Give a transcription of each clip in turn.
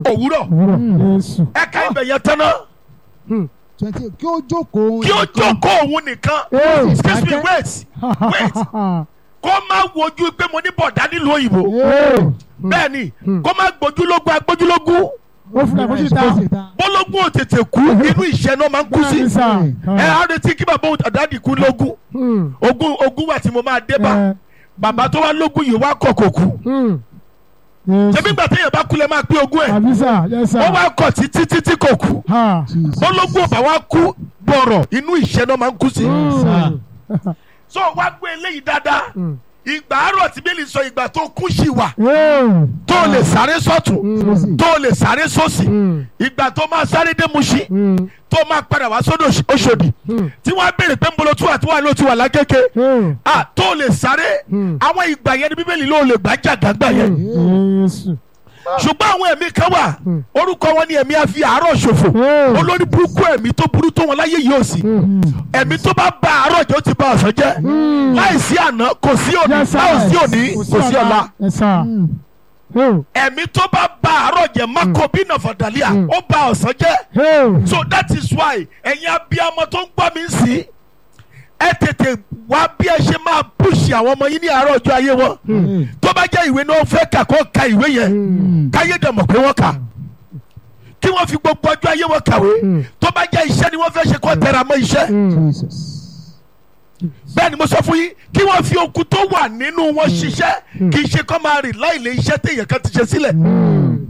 òwúrọ̀ òwúrọ̀ Jésù. ẹ̀ka ibẹ̀ yẹn tán náà twenty kí ó jókòó kí ó jókòó òun nìkan Ee. excuse me wait wait kó má wojú pé mo ní bọ̀dá nílùú òyìnbó bẹ́ẹ̀ ni kó má gbójúlógún agbójúlógún ó fún àkójú ta bólógún ò tètè kú inú ìṣẹ́ náà máa ń kú sí bẹ́ẹ̀ ni sà. ẹ á retí kí bàbá àdáàdì kú lógún Hmm. ogún ogún wà tí mo máa dé bá Ẹ, bàbá tó wá lógún yìí wá kọ̀ kò kú hmm. Jésù. ṣebí gbà téèyàn bá kú lẹ máa pín ogún ẹ̀ àbí sà yes sà. ó wá kọ̀ títí títí kò kú Ha. bólógún ọ̀bà wá kú bọ̀rọ̀ inú ìṣẹ́ náà máa ń kú sí. Hmm. so wá gbé eléyìí dáadáa Hmm. ìgbà àárọ̀ tí bẹ́ẹ̀ lè sọ ìgbà tó kú sí wà Ee. tó lè sáré sọ́tún Hmm. tó lè sáré sósì Hmm. ìgbà tó máa sáré dé Mùṣín Hmm. tó máa padà wá sódò Òṣòdì Hmm. tí wọ́n á béèrè pé ń bolo tó wà tó wà ló ti wà lákéke Hmm. ah tó lè sáré Hmm. àwọn ìgbà yẹn ni bíbélì ló lè gbà jàgàgbà yẹn Jésù. ṣùgbọ́n àwọn ẹ̀mí kan wà Hmm. orúkọ wọn ni ẹ̀mí àfi àárọ̀ ṣòfò Hmm. olórí burúkú ẹ̀mí tó burú tó wọn láyé yìí ò sí Hmm. ẹ̀mí tó bá ba àárọ̀ jẹ́ ó ti ba ọ̀sán jẹ́ Hmm. láìsí àná kò sí òní Yes, sir. láìsí òní kò sí ọ̀la Yes sà. Oh. ẹ̀mí tó bá ba àárọ̀ jẹ́ makobi nàfàdàlíà Hmm. ó ba ọ̀sán jẹ́ Oh. so that is why ẹ̀yin abiyamọ tó ń gbọ́ mi sí ẹ tètè wá bí ẹ ṣe máa pùsì àwọn ọmọ yín ní àárọ̀ ọjọ́ ayé wọn tó bá jẹ́ ìwé náà fẹ́ kà kó ka ìwé yẹn Hmm. káyé dẹ̀ mọ̀ pé wọ́n kà kí wọ́n fi gbogbo ọjọ́ ayé wọn kàwé Hmm. tó bá jẹ́ iṣẹ́ ni wọ́n fẹ́ ṣe kó tẹra mọ́ iṣẹ́ Hmm. bẹ́ẹ̀ ni mo sọ fún yín kí wọ́n fi okun tó wà nínú wọn ṣiṣẹ́ kì í ṣe kó máa rìn láìlé iṣẹ́ téèyàn kan ti ṣe sílẹ̀ Hmm.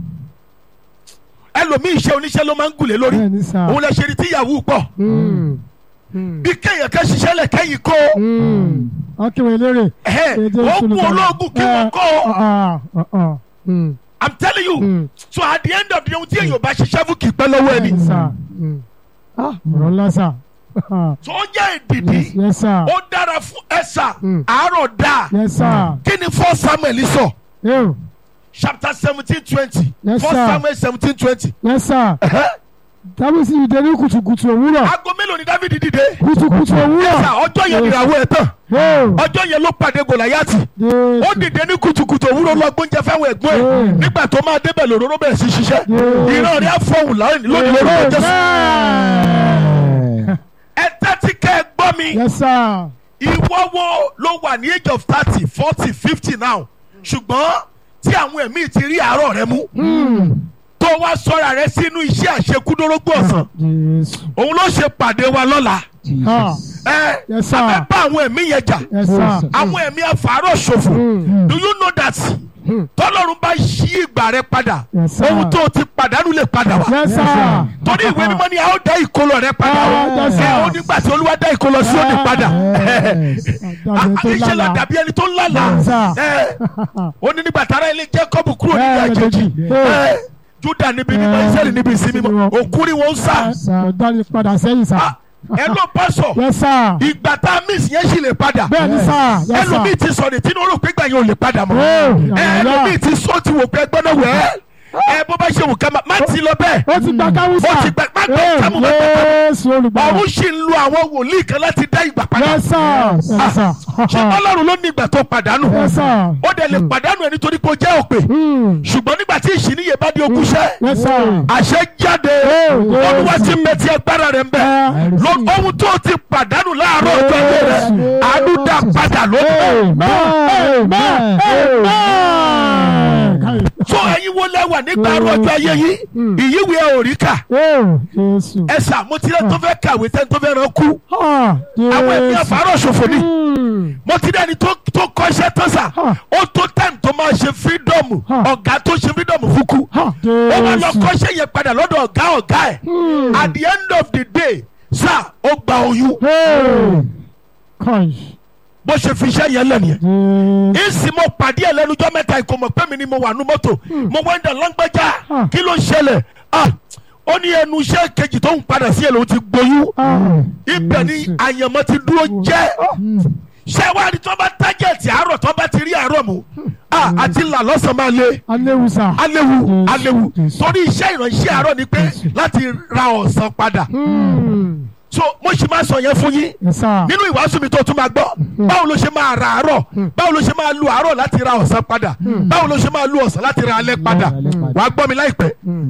ẹlòmíì iṣẹ́ oníṣẹ́ ló máa ń gùn lé lórí Bẹ́ẹ̀ ni sà. òun lè ṣe rí tíyàwó pọ̀ Hmm. Hmm. bí kéèyàn kan ṣiṣẹ́ lẹ̀ kẹ́yìn kó Hmm. Akéwì eléré. ẹ̀hẹ́ Èdè ó kún Sùnùkà. ológun kí wọ́n Eh, kó o. ah, ah, ah. Hmm. I'm telling you Hmm. so at the end of the day ohun tí èèyàn bá ṣiṣẹ́ fún kì í pẹ́ lọ́wọ́ ẹni Yes, sir. Hmm. Ah, ọ̀rọ̀ ńlá sà. Ah, tó jẹ́ ìdìdì Yes, yes, sir. ó dára fún ẹ̀sà Hmm. àárọ̀ dáa Yes, sir. kí ni fọ́ Samuel sọ Yo. chapter seventeen twenty Yes, fọ́ sir. Samuel seventeen twenty Yes, sir. Dábìsì ìdè ní kùtùkùtù òwúrọ̀. aago mélòó ni David dìde Kùtùkùtù òwúrọ̀. ẹ̀sà ọjọ́ yẹn nìràwọ̀ ẹ̀ tán Yo. ọjọ́ yẹn ló pàdé Gòláyátì ó Jésù. dìde ní kùtùkùtù òwúrọ̀ lọ gbóúnjẹ fáwọn ẹ̀gbọ́n ẹ̀ Hmm. nígbà tó máa débẹ̀ lòróró bẹ̀rẹ̀ sí ṣiṣẹ́ Hmm. ìran rẹ̀ á fọhùn lónìí lórúkọ Jésù Amen. ẹ tẹ́tí kẹ́ ẹ gbọ́ mi. Yes, sir. ìwọ wo ló wà ní age of thirty forty fifty now ṣùgbọ́n tí àwọn ẹ̀mí ti rí àárọ̀ rẹ mú Hmm. tó wá sọ́ra rẹ sínú iṣẹ́ àṣekúdórógbó ọ̀sán Jésù. òun ló ṣe pàdé wa lọ́la Ah. ẹ Yes, sir. abẹ́ bá àwọn ẹ̀mí yẹn jà Yes, sir. àwọn ẹ̀mí afàárọ̀ ṣòfò Hmm. do you know that Hmm. tọ́lọ́run bá yí ìgbà rẹ padà Yes, sir. ohun tó ti pàdánù lè padà wá Yes, sir. torí ìwé mímọ́ ni a ó dá ìkólọ rẹ padà Ah, yes, sir. ẹ ó nígbà tí olúwa dá ìkólọ sí òní padà Dàbí tó iṣẹ́ la lálàá. dàbí ẹni tó ń lálàá Yes, sir. ẹ ó ní nígbà tára ilé Jacob kúrò níbi Eh, àjèjì méjèèjì. ẹ Juda níbi mímọ́ Eh, Israẹli níbi ìsinmi mọ́ òkúri wọn ń sá Dání padà sẹ́yìn sá. Ah, ẹ ló pásọ Yes, sir. ìgbà tá a miss yẹn sì lè padà Bẹ́ẹ̀ ni sá. Yes, sir. ẹlòmíì ti sọ ní tínú rò pé gbà yẹn ò lè padà mọ́ Oh, ẹ yàrá. ẹlòmíì ti sọ ti wò pé ẹgbẹ́ náà wẹ̀ ẹ́ ẹ bó bá ṣe wù ká má- má ti lọ bẹ́ẹ̀ Ó ti gba kámú sá. Ó ti gba- má gba kámú, má gba Yéésù olùgbàlà. ọ̀hún sì ń lo àwọn wòlíì kan láti dá ìgbà padà Yes, sir. Yes, sir. ṣé Ọlọ́run ló ní ìgbà tó pàdánù Yes, sir. ó dẹ̀ lè pàdánù ẹ nítorí pé ó jẹ́ òpè Hmm. ṣùgbọ́n nígbà tí ìṣìníye bá di ogúnṣẹ́ Yes, sir. àṣẹ jáde Oh, yes. olúwa ti ń bẹ tí agbára rẹ̀ ń bẹ Eh. Lọ- ohun tó ti pàdánù láàárọ̀ ọjọ́ ayé rẹ̀ Yes. àánú dá padà lónìí. Amen. Amen. Amen. so ẹ̀yin wo lẹ́wà nígbà àárọ̀ ọjọ́ ayé yìí ìyíwèé ẹ ò rí kà Oh, Jésù. ẹ sà mo ti rẹ́ tó fẹ́ kàwé tẹ́ tó fẹ́ rán kú Ah, àwọn ẹ̀mí Jésù. àfàárọ̀ ṣòfò ni Hmm. mo ti rẹ́ni tó tó kọ́ṣẹ́ tán sà Ah. ó tó time tó máa ṣe freedom Ah. ọ̀gá tó ṣe freedom fún kú Ah, ó wá lọ Jésù. kọ́ṣẹ́ yẹn padà lọ́dọ̀ ọ̀gá ọ̀gá ẹ̀ Hmm. at the end of the day sà ó gba oyún Hey. Kai. bó ṣe fi iṣẹ́ yẹn lẹ́nu yẹn. Jésù. ìsì mo pàdé ẹ lẹ́nujọ́ mẹ́ta ìkó mọ̀ pé mi ni mo wà nú mọ́tò mo wá ń dà lágbájá Ah. kí ló ṣẹlẹ̀ Ah, ó ní ẹnu iṣẹ́ kejì tó ń padà sí ẹ̀ ló ti gboyún Ah, ibẹ̀ ni Jésù. àyànmọ́ ti dúró jẹ́ ṣé wàá rí tó bá tájẹ̀tì àárọ̀ tó bá ti rí àárọ̀ mu Ah, àti là lọ́sàn-án máa le Aléwùsà. aléwu Jésù, aléwu Jésù. torí iṣẹ́ ìránṣẹ́ àárọ̀ ni pé Jésù. láti ra ọ̀sán padà Hmm. so mo sì máa sọ yẹn fún yín Yes, sir. nínú ìwàásù mi tó tún máa gbọ́ báwo ló ṣe máa ra àárọ̀ báwo ló ṣe máa lu àárọ̀ láti ra ọ̀sán padà báwo ló ṣe máa lu ọ̀sán láti ra alẹ́ padà Alẹ́ padà. wàá gbọ́ mi láìpẹ́